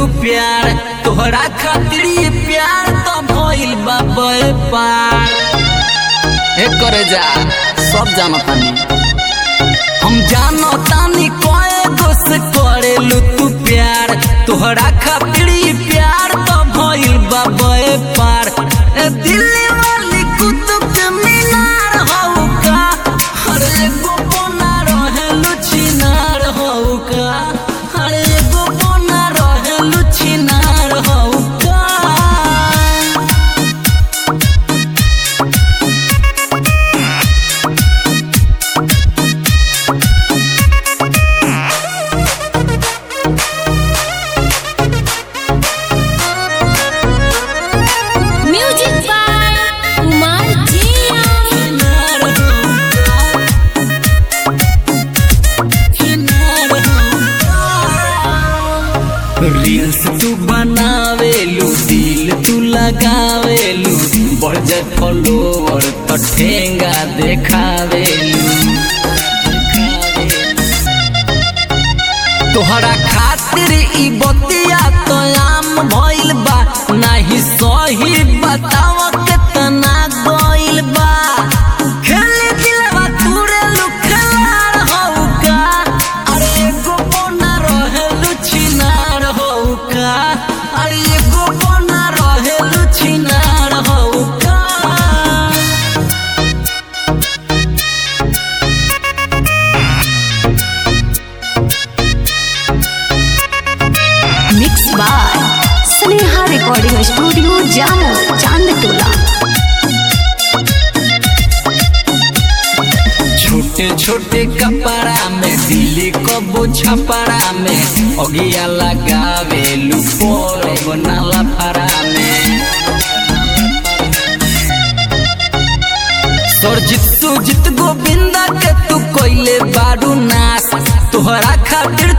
तू प्यार तोहरा खातिर ये प्यार तो भइल बा पार हे करे जा सब जानतानी हम जानतानी कोए दोस्त करेलू तू प्यार तोहरा खातिर ये प्यार तो भइल बा पार ए दिल्ली वाली कुतुब के मीनार हौ का हर एगो बना रहे लुचिनार हौ का हर एगो बना रहे लुचिनार हौ का म्यूजिक बाय कुमार जिया रील्स तू बनावेलू दिल तू लगावेलू बढ़ जाए फॉलोवर तो ठेंगा देखावेलू तोहरा खातिर ई बतिया तो आम भइल बा नाही सही बताव केतना गइल बा खेले दिलवा तुरे लुखलार हौ का अरे एगो बोना रहे लुछिनार हौ का अरे एगो बोना रहे लुछिनार हौ का mix by Sneha recording studio Jamo Chandtola छोटे छोटे कपड़ा में दिल्ली कबो छपड़ा में अगिया लगावे लुपोर बनाला फरा में सरजित सुजित गोविंदा के तू कोइले बारू नास तोहरा खातिर